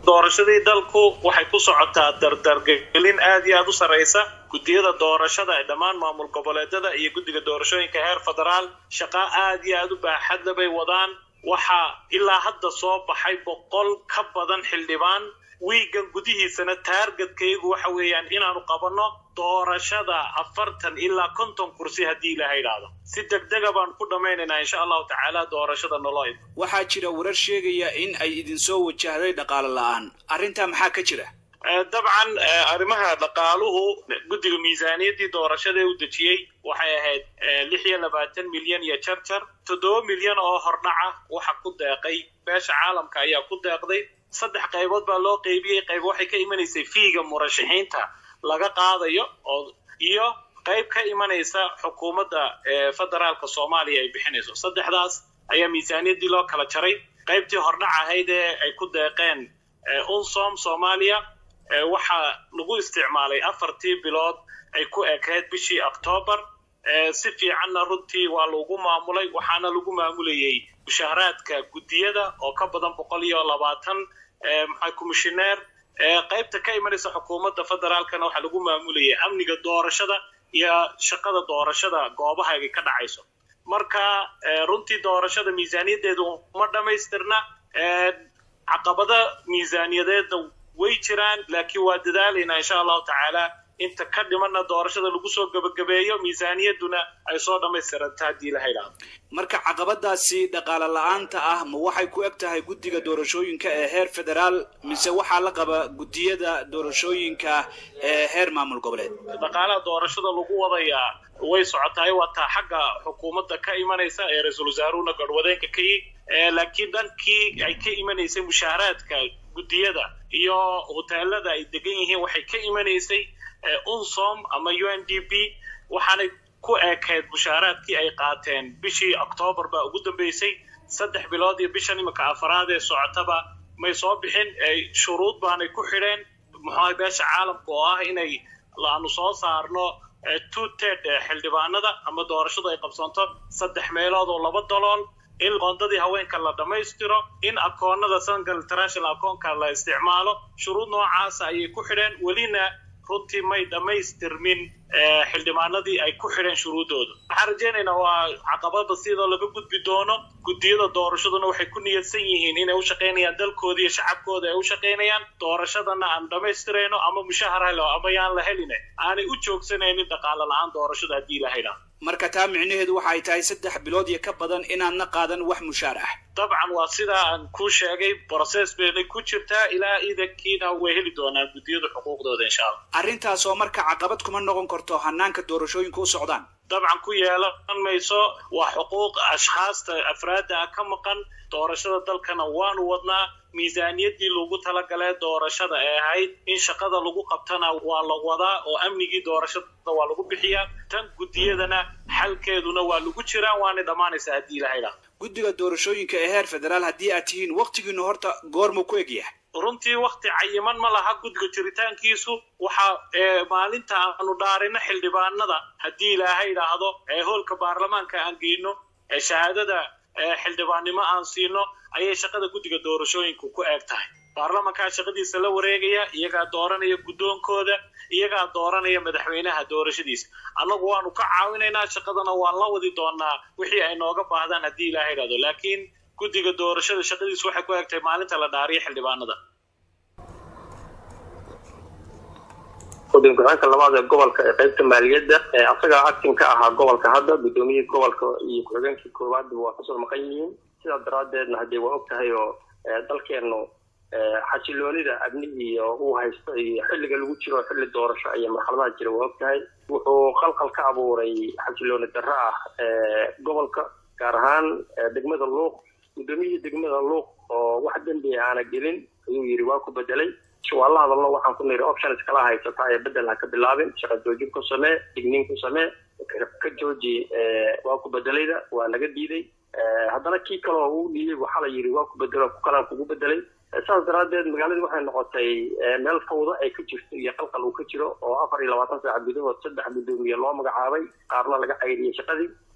doorashadii dalku waxay ku socotaa dardargelin aad iyo aad u sarraysa guddiyada doorashada ee dhammaan maamul goboleedyada iyo guddiga doorashooyinka heer federaal shaqa aad iyo aad u baaxadla bay wadaan waxaa ilaa hadda soo baxay boqol ka badan xildhibaan wiigan gudihiisana taargetkaygu waxa weeyaan inaanu qabanno doorashada afartan ilaa konton kursi haddii ilaha idhaahdo si degdega baan ku dhammaynaynaa insha allahu tacaala doorashada noloid waxaa jira warar sheegaya in ay idinsoo wajahday dhaqaale la-aan arrintaa maxaa ka jira dabcan arrimaha dhaqaaluhu guddiga miisaaniyaddii doorashada ee u dejiyey waxay ahayd lix iyo labaatan milyan iyo jarjar toddoba milyan oo hordhaca waxa ku deeqay beesha caalamka ayaa ku deeqday saddex qaybood baa loo qeybiyey qayb waxay ka imanaysay fiiga murashaxiinta laga qaadayo oo iyo qayb ka imanaysa xukuumadda federaalka soomaaliya ay bixinayso saddexdaas ayaa miisaaniyaddii loo kala jaray qaybtii hordhac ahayd ee ay ku deeqeen unsom soomaaliya waxaa lagu isticmaalay afartii bilood ay ku ekayd bishii octoobar si fiicanna runtii waa lagu maamulay waxaana lagu maamulayey mushaharaadka guddiyada oo ka badan boqol iyo labaatan maxaa komishineer qaybta ka imanaysa xukuumadda federaalkana waxaa lagu maamulayay amniga doorashada iyo shaqada doorashada goobaha ay ka dhacayso marka runtii doorashada miisaaniyaddeedu uma dhammaystirna caqabada miisaaniyadeedna way jiraan laakiin waa dadaalaynaa insha allahu tacaala inta ka dhimanna doorashada lagu soo gebagabeeyo miisaaniyadduna ay soo dhammaystiranta haddii la haydhaado marka caqabadaasi dhaqaale la-aanta ah ma waxay ku eg tahay guddiga doorashooyinka ee heer federaal mise waxaa la qaba guddiyada doorashooyinka ee heer maamul goboleed dhaqaalaha doorashada lagu wadayaa way socotaay waa taa xagga xukuumadda ka imanaysa ee ra-iisul wasaaruhuna garhwadeenka ka yi laakiin dhankii ay ka imanaysay mushaharaadka guddiyada iyo hoteelada ay degan yihiin waxay ka imanaysay unsom ama u n d b waxaanay ku eekayd mushaaraadkii ay qaateen bishii octoobar baa ugu dambeysay saddex bilood iyo bishan iminka afaraad ee socotaba may soo bixin shuruud baanay ku xidheen muxuaha beesha caalamka oo ah inay aanu soo saarno two ted xildhibaanada ama doorashadu ay qabsanto saddex meelood oo laba dalool in qoondadii haweenka la dhammaystiro in akoonada sangal international akoonka la isticmaalo shuruud noocaasa ayay ku xidheen welina runtii may dhammaystirmin xildhibaanadii ay ku xidheen shuruuddooda waxaan rajaynaynaa waa caqabada sidoo laga gudbi doono guddiyada doorashaduna waxay ku niyadsan yihiin inay u shaqaynayaan dalkooda iyo shacabkooda ay u shaqaynayaan doorashadana aan dhammaystirayno ama mushahar helo ama yaan la helina aanay u joogsanaynin dhaqaale la-aan doorashada haddii la haydhaa marka taa micnaheedu waxa ay tahay saddex bilood iyo ka badan inaadna qaadan wax mushaar ah dabcan waa sidaa aan kuu sheegay brocess baynay ku jirtaa ilaa iidankiina way heli doonaan guddiyada xuquuqdooda insha allah arrintaas oo marka caqabad kuma noqon karto hanaanka doorashooyinka u socdaan dabcan ku yeelan mayso waa xuquuq ashkhaasta afraadda ah ka maqan doorashada dalkana waanu wadnaa miisaaniyaddii lagu talagalee doorashada ee ahayd in shaqada lagu qabtana waa la wadaa oo amnigii doorashada waa lagu bixiyaa tan guddiyadana xalkeeduna waa lagu jiraa waanay dhammaanaysaa haddii ilahaydha guddiga doorashooyinka ee heer federaal haddii aad tihiin waktigiinu horta goormuu ku egyahay runtii wakti cayiman ma laha guddiga jiritaankiisu waxa maalinta aanu dhaarino xildhibaanada haddii ilaahay idhaahdo ee hoolka baarlamaanka aan geyno ee shahaadada xildhibaannimo aan siino ayay shaqada guddiga doorashooyinku ku eeg tahay baarlamankaa shaqadiisa la wareegaya iyagaa dooranaya guddoonkooda iyagaa dooranaya madaxweynaha doorashadiisa annagu waanu ka caawinaynaa shaqadana waan la wadi doonaa wixii ay nooga baahdaan haddii ilaaha idhahdo laakiin guddiga doorashada shaqadiisu waxay ku eegtahay maalinta la dhaariya xildhibaanada guddiga ku-xigeenka labaad ee gobolka ee qaybta maaliyadda asagaa actin ka ahaa gobolka hadda guddoomiyihii gobolka iyo ku-xigeenkii koowaadba waa kasoo maqan yihiin sidaa daraaddeedna haddee waa og tahay oo dalkeennu xasiloonida amnihiiyo uu haysto iyo xilliga lagu jiro xilli doorasho iyo marxaladaha jira waa og tahay wuxuu qalqal ka abuuray xasilooni darro ah gobolka gaar ahaan degmada luuq guddoomiyihii degmada luuq oo wax dembi aana gelin ayuu yidhi waa ku bedelay waa la hadalno waxaan ku niri options kala haysata ee bedel ha ka bilaabin shaqa joojin ku samee digniin ku samee ka jooji waa ku bedelayda waa naga diiday haddana kii kaleo uu dhiiyey waxaa la yidhi waa ku bedelo ku kalaan kugu bedelay saas daraaddeed magaaladii waxay noqotay meel fawdo ay ka jirto iyo qalqal uu ka jiro oo afar iyo labaatan saaca gudahood saddex guddoomiye loo magacaabay qaarna laga cayriyey shaqadii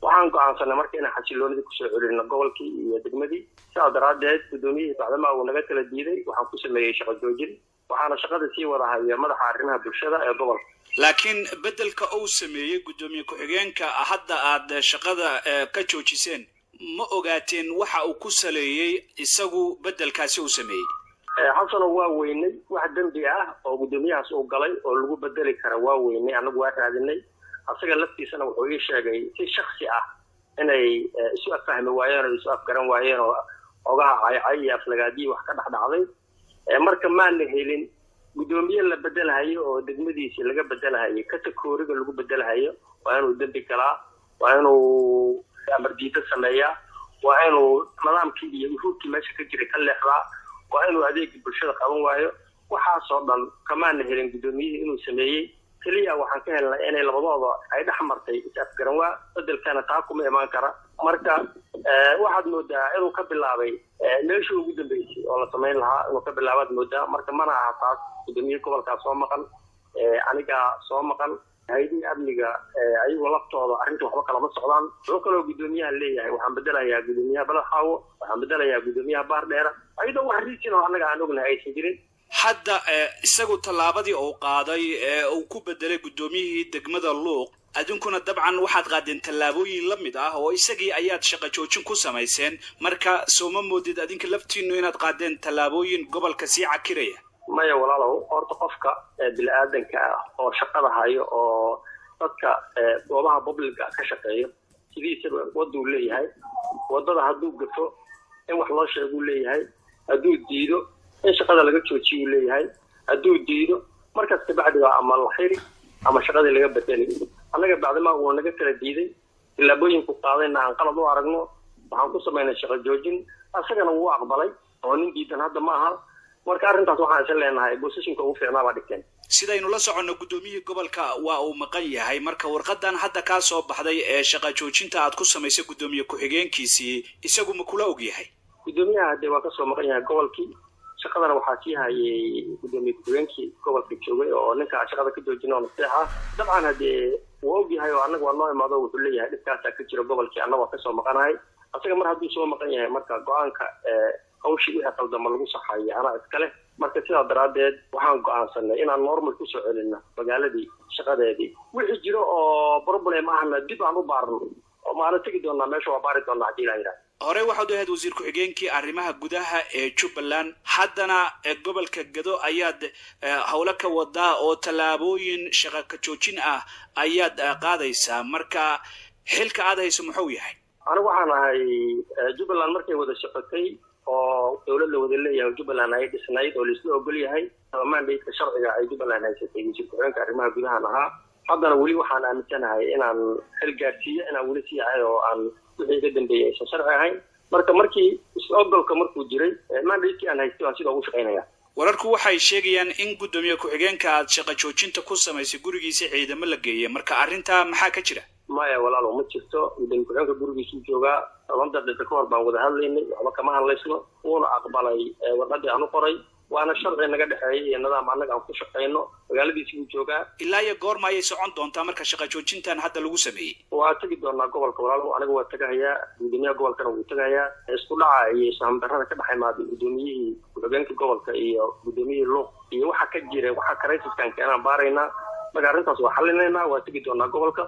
waxaan go-aansanay marka inaan xasiloonidii kusoo celino gobolkii iyo degmadii sidaa daraaddeed guddoomiyihii bacdamaa uu naga kala diiday waxaan ku sameeyey shaqo joojin waxaana shaqada sii wada haya madaxa arrimaha bulshada ee gobolka laakiin beddelka uu sameeyey guddoomiye ku-xigeenka hadda aad shaqada ka joojiseen ma ogaateen waxa uu ku saleeyey isagu beddelkaasi uu sameeyey xasano waa weynay wax dembi ah oo guddoomiyahaas uu galay oo lagu bedeli kara waa weynay annagu waa raadinay asaga laftiisana wuxuu ii sheegay si shaksi ah inay isu affahmi waayeen oo isu afgaran waayeen oo ogaha caycay iyo aflagaadii wax ka dhexdhacday marka maana helin guddoomiye la bedelahayo oo degmadiisii laga bedelahayo katakooriga lagu bedelahayo waa inuu dembi galaa waa inuu amardiida sameeyaa waa inuu nidaamkii iyo uhuubkii meesha ka jiray ka leexdaa waa inuu adeegii bulshada qaban waayo waxaasoo dhan kamaana helin guddoomiyihii inuu sameeyey keliya waxaan ka helnay inay labadooda ay dhex martay is-afgaran waa bedelkana taa kuma imaan kara marka waxaad moodaa inuu ka bilaabay meeshii ugu dambeysay oo la samayn lahaa inuu ka bilaabaad moodaa marka mana aha taas guddoomiyihi gobolkaa soo maqan anigaa soo maqan hay-adihii amniga ayagu laftooda arrinta waxba kalama socdaan wuxuu kaloo guddoomiyaha leeyahay waxaan bedelayaa guddoomiyaha baladxaawo waxaan bedelayaa guddoomiyaha baardheera ayadoo wax riisin oo annaga aan ognahay aysan jirin hadda isagu tallaabadii uu qaaday ee uu ku bedelay guddoomiyihii degmada luuq adinkuna dabcan waxaad qaadeen tallaabooyin la mid ah oo isagii ayaad shaqo joojin ku samayseen marka soo ma moodid adinka laftiinu inaad qaadeen tallaabooyin gobolka sii cakiraya maya walaalow horta qofka bini-aadanka ah oo shaqada hayo oo dadka goobaha publica ka shaqeeyo sidiisaba waduu leeyahay wadada hadduu gafo in wax loo sheeguu leeyahay hadduu diido in shaqada laga joojiyuu leeyahay hadduu diido markaas kabacdiba ama la xiri ama shaqadii laga bedeli annaga bacdimaa uu naga kala diiday tillaabooyinku qaadayna aan qalad u aragno waxaan ku samaynay shaqo joojin asagana wuu aqbalay oo nin diidan hadda ma aha marka arrintaas waxaan isa leenahay bosishinka ugu fiicnaa baa dhigteen sidaynu la soconno guddoomiyihii gobolka waa uu maqan yahay marka warqadan hadda kaa soo baxday ee shaqa joojinta aad ku samaysay guddoomiye ku-xigeenkiisii isagu ma kula og yahay guddoomiyaha hadee waa kasoo maqan yahay gobolkii shaqadana waxaa sii hayay guddoomiye ku-xigeenkii gobolka joogay oo ninkaa shaqada ka joojina oo naseexa dabcan haddee waa og yahay oo annaga waa noo imaado wuxuu leeyahay dhibkaasaa ka jira gobolkii annaga waa kasoo maqanahay asaga mar hadduu soo maqan yahay marka go-aanka hawshii wixii qaldama lagu saxayo anaa iskale marka sidaa daraaddeed waxaan go-aansanay inaan normal kusoo celino magaaladii shaqadeedii wixii jiro oo problem ahna dib aan u baarno oo maana tegi doonaa meesha waa baari doonaa haddii ilaa yidhaha horey waxaad u ahayd wasiir ku-xigeenkii arrimaha gudaha ee jubbaland haddana gobolka gado ayaad howlo ka wadaa oo tallaabooyin shaqa ka joojin ah ayaad qaadaysaa marka xilka aad hayso muxuu yahay anigu waxaan ahay jubbaland markay wada socotay oo dowlad la wada leeyahay jubbaland ay dhisnayd oo laisla ogol yahay mandatka sharciga ay jubbaland haysatay wasiir ku-xigeenka arrimaha gudahan ahaa haddana weli waxaan aaminsanahay inaan xil gaarsiiyo inaan weli sii ahay oo aan wixii ka dambeeyay aysan sharci ahayn marka markii is-ogolka markuu jiray mandatkii aan haystay waan sidaa ugu shaqaynaya wararku waxay sheegayaan in guddoomiye ku-xigeenka aad shaqa joojinta ku samaysay gurigiisa ciidamo la geeyay marka arrintaa maxaa ka jira maya walaalo ma jirto guddoomiye ku-xigeenka gurigiisuu joogaa toban daqiiqo ka hor baan wada hadlaynay waxba kama hadlaysno wuuna aqbalay warqadii aan u qoray waana sharci naga dhexeeyay iyo nidaam annaga aan ku shaqayno magaaladiisi buu joogaa ilaa iyo goorma ayay socon doontaa marka shaqa joojintan hadda lagu sameeyey waa tegi doonaa gobolka walaalo aniga waa tagahayaa guddoomiyaha gobolkana wuu tagahayaa isku dhaca iyo ishamdarrada ka dhex imaaday guddoomiyihii ku-xigeenka gobolka iyo guddoomiyihii luuq iyo waxa ka jira waxa karaysiskan keenaan baaraynaa marka arrintaas waa xallinaynaa waa tegi doonaa gobolka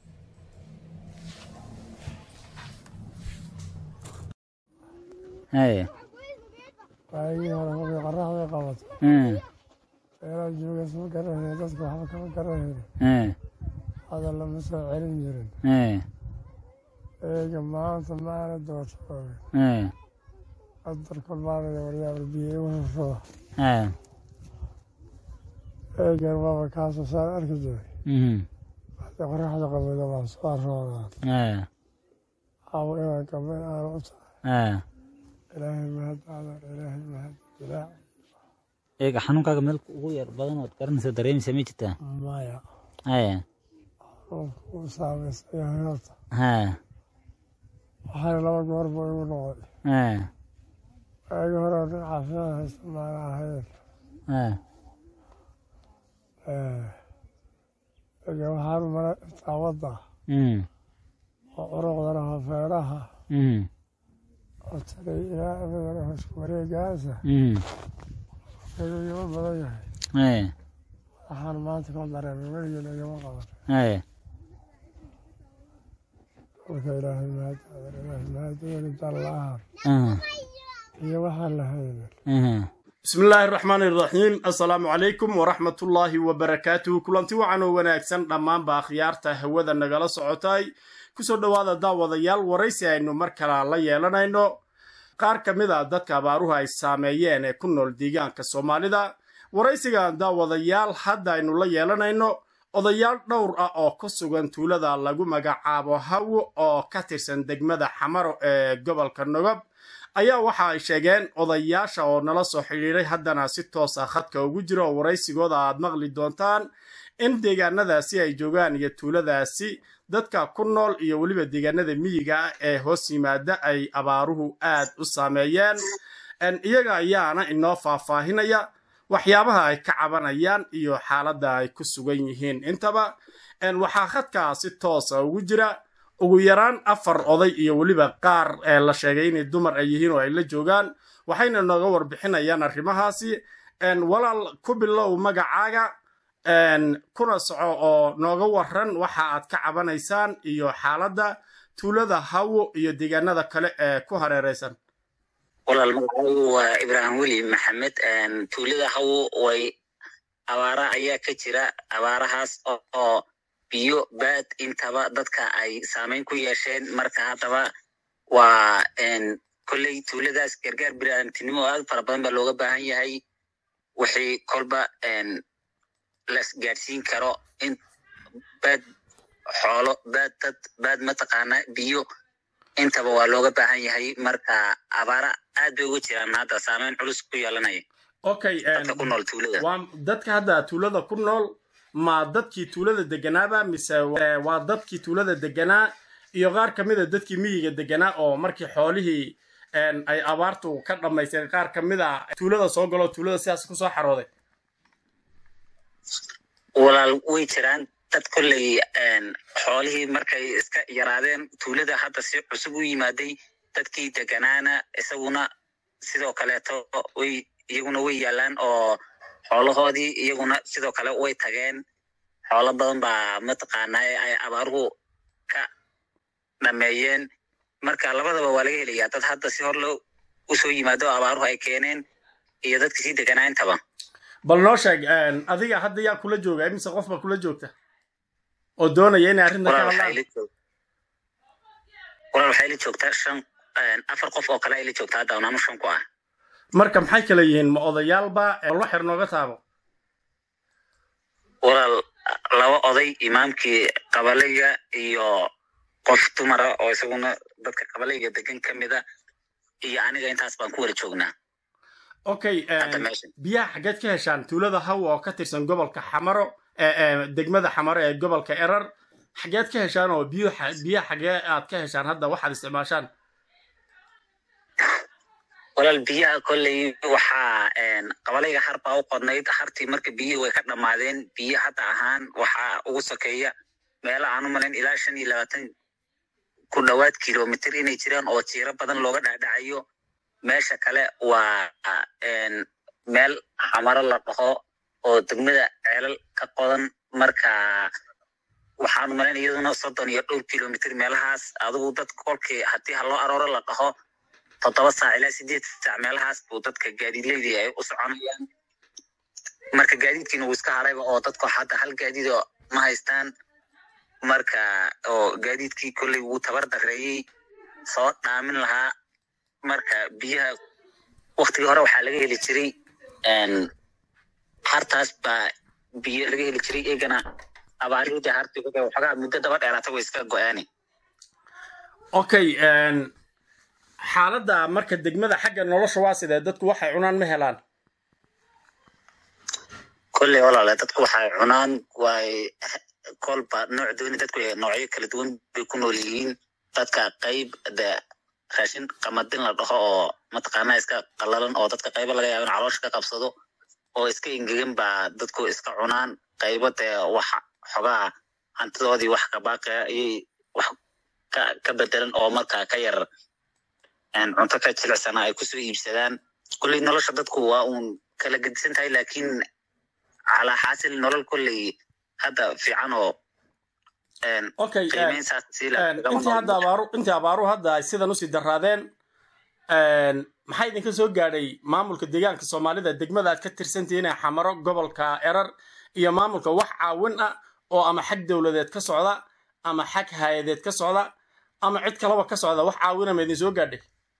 haya waagii hore markay qoraxday qabato Mm. meelaa jooga isma garanayna dadka waxba kama garanayna Eh. hadal lama soo celin jirin Eh. eega maanta maana doortooga Eh. qadarka maanaya waryaabal biyo igu hurrada Eh. eegan waaba kaasoo saan arki jiray Mhm. hadda qoraxda qabada waan soo arroodaan Eh. caawo inaan gabay aan u tahay Eh. ilaahay mahad aadan ilaahay mahad dilaac eega xanuunkaaga meel ugu yar badan ood garanaysa dareemaysa ma jirtaa maya haya xanuunka uu saamaysan yahay horta ha waxaana laba goor buu igu noqday Eh. waagii hore oo nin caafimaad haysta maana ahayn Eh. eega waxaan maray intaa wadda Mm. oo curuqda laho feedhaha Mhm. oo tagay ilaa abadana hoosku wareegaasa Mhm. ayuu igama badan yahay Ee. waxaan maanta ka dareemay weligeen igama qaban Ee. kolka ilaahay mahad ilaahay mahad weli dallaahan Aha. iyo waxaan lahaynin Aha. bismi illaahi araxmaani iraxiim assalaamu calaykum waraxmatullaahi wabarakaatuhu kulanti wacan oo wanaagsan dhammaanba akhyaarta hawada nagala socotay kusoo dhowaada daawadayaal waraysi aynu mar kale la yeelanayno qaar ka mid a dadka abaaruhu ay saameeyeen ee ku nool deegaanka soomaalida waraysigan daawadayaal hadda aynu la yeelanayno odayaal dhowr ah oo ku sugan tuulada lagu magacaabo hawo oo ka tirsan degmada xamaro ee gobolka nogob ayaa waxa ay sheegeen odayaasha oo nala soo xidhiiray haddana si toos ah khadka ugu jira oo waraysigooda aad maqli doontaan in deegaanadaasi ay joogaan iyo tuuladaasi dadka ku nool iyo weliba deegaanada miyiga ah ee hoos yimaada ay abaaruhu aad u saameeyeen iyaga ayaana inoo faahfaahinaya waxyaabaha ay ka cabanayaan iyo xaaladda ay ku sugan yihiin intaba waxaa khadkaa si toosa ugu jira ugu yaraan afar oday iyo weliba qaar ee la sheegay inay dumar ay yihiin oo ay la joogaan waxayna nooga warbixinayaan arrimahaasi walaal ku bilow magacaaga kuna soco oo nooga waran waxa aad ka cabanaysaan iyo xaaladda tuulada hawo iyo deegaanada kale ee ku hareeraysan walaal magacaygu waa ibraahim weli maxamed tuulada hawo way abaara ayaa ka jira abaarahaas oo biyo baad intaba dadka ay saamayn ku yeesheen marka haddaba waa kolley tuuladaas gargaar biniaadamtinimo oo aad fara badan baa looga baahan yahay wixii kolba las gaadhsiin karo in baad xoolo baad dad baad mataqaana biyo intaba waa looga baahan yahay marka abaara aad bay uga jiraan hadda saamayn culus ku yeelanaya okay dadka ku nool tuulada waa dadka hadda tuulada ku nool ma dadkii tuulada deganaaba mise waa dadkii tuulada deganaa iyo qaar ka mid a dadkii miyiga deganaa oo markii xoolihii ay abaartu ka dhammaysteen qaar ka mid a tuulada soo galo tuulada sidaas kusoo xarooday walaal way jiraan dad kolley xoolihii markay iska yaraadeen tuulada hadda si cusub u yimaaday dadkii deganaana isaguna sidoo kaleeto way iyaguna way yaalaan oo xoolahoodii iyaguna sidoo kale way tageen xoolo badan baa mataqaanaa ay abaaruhu ka dhameeyeen marka labadaba waa laga helayaa dad hadda si hor lo usoo yimaado oo abaaruhu ay keeneen iyo dadka sii deganaa intaba bal noo sheeg adiga hadda yaa kula jooga imise qof baa kula joogta oo doonaya inay arrinta ka hadlaan walaal waxay la joogtaa shan afar qof oo kale ay la joogtaa hadda onaanu shan ku ah marka maxay kala yihiin ma odayaalba lo xer nooga taabo walaal laba oday imaamkii qabalayga iyo qof dumara oo isaguna dadka qabalayga degan ka mida iyo aniga intaas baan ku wada joognaa okay biyaha xaggeed ka heshaan tuulada hawa oo ka tirsan gobolka xamaro degmada xamaro ee gobolka erar xaggeed ka heshaan oo biyo biyaha xagee aad ka heshaan hadda waxaad isticmaashaan walaal biyaha kolley waxaa qabalayga har baa u qodnayd hartii marka biyihii way ka dhammaadeen biyo hadda ahaan waxaa ugu sokeeya meelo aan u malayn ilaa shan iyo labaatan ku dhowaad kilomitr inay jiraan oo jiiro badan looga dhacdhacayo meesha kale waa meel xamaro la dhaho oo degmada ceelal ka qodan marka waxaanu malayn iyaduna soddon iyo dhowr kilomitr meelahaas adigu dad kolkii haddii ha loo arooro la dhaho toddoba saac ilaa sideed saac meelahaas buu dadka gaadiidleydii ay u soconayaan marka gaadiidkiina wuu iska harayba oo dadku hadda hal gaadiido ma haystaan marka oo gaadiidkii kolley wuu tabar dareeyey soo dhaamin lahaa marka biyaha waktigii hore waxaa laga heli jiray hartaas baa biyo laga heli jiray iyagana abaarihii hartii waxoogaa muddo daba dheeraata way iska go-aani okay xaaladda marka degmada xagga nolosha waa sidee dadku waxay cunaan ma helaan kolley walaale dadku waxay cunaan way kolba nooc dooni dadku noocyo kala duwan bay ku nool yihiin dadka qayb de raashin qamadin la dhaho oo mataqaanaa iska qalalan oo dadka qaybo laga yaabo in caloosha ka qabsado oo iska engegan baa dadku iska cunaan qaybo dee wax xogaa hantidoodii wax kabaaqaya ayay wax ka ka bedelan oo markaa ka yar cunto ka jilicsana ay kusoo iibsadaan kulley nolosha dadku waa uun kala gedisan tahay laakiin calaa xaasil nolol kulley hadda fiican oo okay intii hadda abaaru intii abaaruhu hadda ay sidan usii daraadeen maxaa idinka soo gaadhay maamulka deegaanka soomaalida degmada aad ka tirsantihiin ee xamaro gobolka erar iyo maamulka wax caawin ah oo ama xag dowladeed ka socda ama xag hay-adeed ka socda ama cid kalaba ka socda wax caawina ma idin soo gaadhay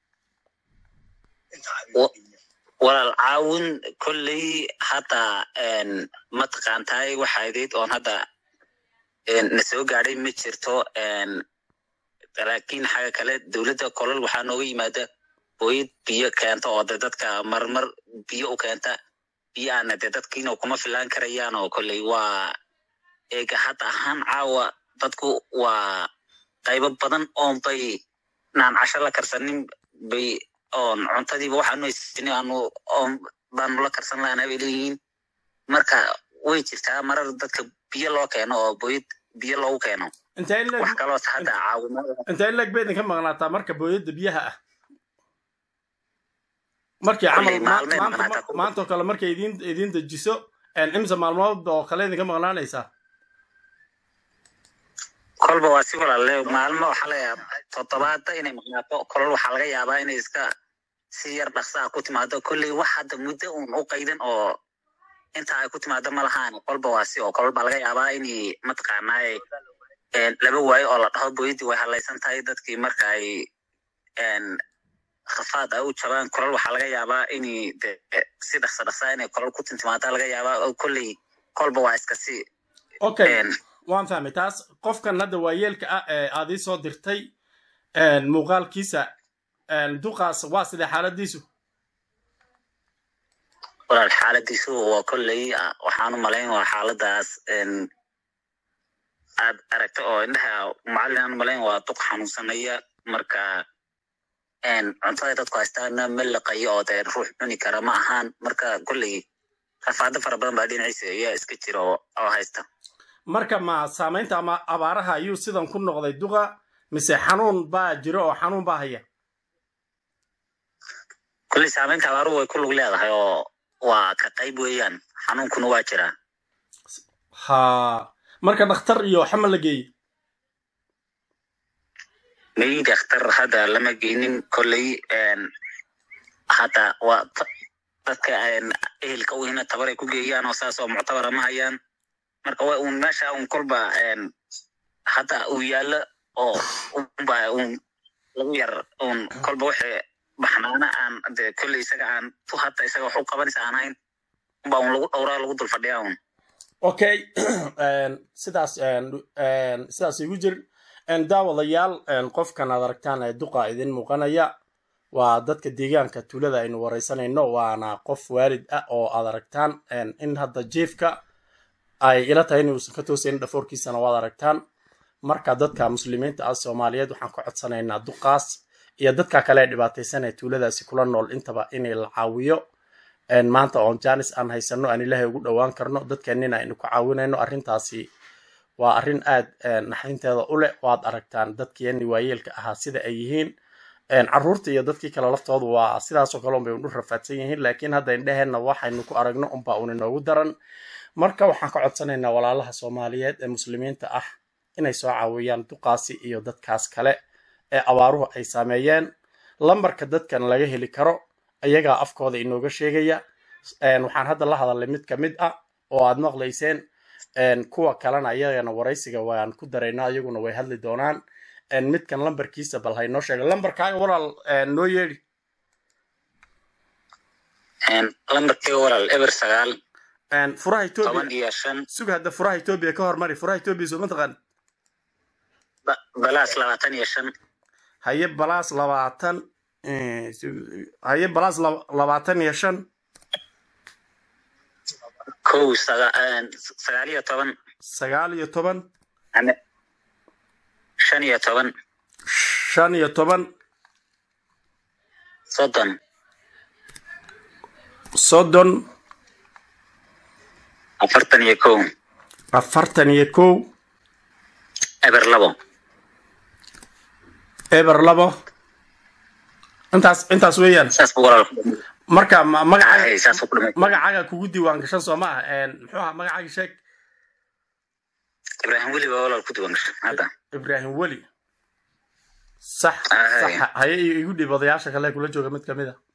walaal caawin kolley hadda mataqaantahay waxaadeed oon hadda na soo gaadhay ma jirto laakiin xaga kale dowladda kolol waxaa nooga yimaada hooyad biyo keenta oo de dadka marmar biyo u keenta biyo aana de dadkiina kuma filaan karayaan oo kolley waa eega hadda ahaan caawa dadku waa qaybo badan oon bay naan casho la karsanin bay oon cuntadiiba waxaanu haysanin aanu oon baanu la karsan lahanaa bay leeyihiin marka way jirtaa marar dadka biyo loo keeno oo booyad biyo loogu keeno wax kaloos hadda caawimada intee leg bay idinka maqnaataa marka booyadda biyaha ah markii camal maantoo kale markay idin idin dejiso imse maalmood oo kale idinka maqnaanaysaa kolba waa si walaale maalmo waxaa laga yaaba toddobaada inay maqnaato kolol waxaa laga yaabaa inay iska si yar dhaqsaa ku timaado kolley wax hadda muddo uun u qaydan oo inta ay ku timaado ma lahaan kolba waa si oo kolol baa laga yaabaa inay mataqaanaaye laba waayo oo la dhaho booyadii way halaysan tahay dadkii marka ay khafaad ay u jabaan kolol waxaa laga yaabaa inay de si dhaqsa dhaqsaa inay kolol ku tintimaada laga yaabaa oo kolley kolba waa iska si okay waan fahmay taas qofkan hadda waayeelka ah ee aad ii soo dirtay muuqaalkiisa duqaas waa sidee xaaladiisu walaal xaaladiisu waa kolley waxaan u malayn waa xaaladaas aad aragta oo indhaha macallin aan malayn waa duq xanuunsanaya marka cuntada dadku haystaana ma laqayo oo dee ruux cuni kara ma ahaan marka kolley rafaado fara badan baa dhinaciisa ayaa iska jira oo haysta marka ma saamaynta ama abaaraha ayuu sidan ku noqday duqa mise xanuun baa jiro oo xanuun baa haya kulley saamaynta abaaruhu way ku lug leedahay oo waa ka qayb weeyaan xanuunkuna waa jiraa ha marka dhakhtar iyo xama la geeyey may dhakhtar hadda lama geynin kolley hadda waa dadka ehelka u hina tabar ay ku geeyaan oo saas oo muctabara ma hayaan marka wa un meesha un kolba hadda uu yaallo oo unba un lagu yar un kolba wixii baxnaana aan de kolley isaga aan tu hadda isaga wax u qabanaysa aan hayn unba un lagu dhowraa lagu dul fadhiyaa un okay sidaas sidaas igu jir daawadayaal qofkan aad aragtaan ee duqa idin muuqanaya waa dadka deegaanka tuulada aynu wareysanayno waana qof waalid ah oo aad aragtaan in hadda jiefka ay ila tahay inuusan ka toosayn dhafoorkiisana waad aragtaan marka dadka muslimiinta ah soomaaliyeed waxaan ka codsanaynaa duqaas iyo dadka kale ee dhibaataysan ee tuuladaasi kula nool intaba inay la caawiyo maanta oon janis aan haysano aan ilaahay ugu dhowaan karno dadkeenina aynu ku caawinayno arrintaasi waa arrin aad naxdinteeda u leh waad aragtaan dadkeeni waayeelka ahaa sida ay yihiin carruurta iyo dadkii kale laftoodu waa sidaasoo kale unbay undhu rafaadsan yihiin laakiin hadda indheheenna waxaynu ku aragno unbaa un inoogu daran marka waxaan ka codsanaynaa walaalaha soomaaliyeed ee muslimiinta ah inay soo caawiyaan duqaasi iyo dadkaas kale ee abaaruhu ay saameeyeen lambarka dadkan laga heli karo ayagaa afkooda inooga sheegaya waxaan hadda la hadalnay mid ka mid ah oo aad maqlayseen kuwa kalena ayagana waraysiga waan ku daraynaa iyaguna way hadli doonaan midkan lambarkiisa bal haynoo sheega lambarkaaga walaal noo yeedhi lambarkeyga walaal eber sagaal furaha toban etoobiya iyo shan sug hadda furaha etoobiya ka hormari furaha etoobiya soo mataqaan balaas labaatan iyo shan haye balaas labaatan haye balaas labaatan iyo shan kow sagaal iyo toban sagaal iyo toban shan iyo toban shan iyo toban soddon soddon afartan iyo kow afartan iyo kow eber labo eber labo intaas intaas weeyaan saas buu walaal marka ma- Hay, magacaaga saas buu ku dhamay magacaaga kugu diiwaan gashan soo ma ah Een, muxuu ahaa magacaaga sheeg ibraahim weli baa walaal ku diiwaan gashay hadda ibraahim weli sax Ahay. sax haye igu dhiib odayaasha kale kula jooga mid kamid a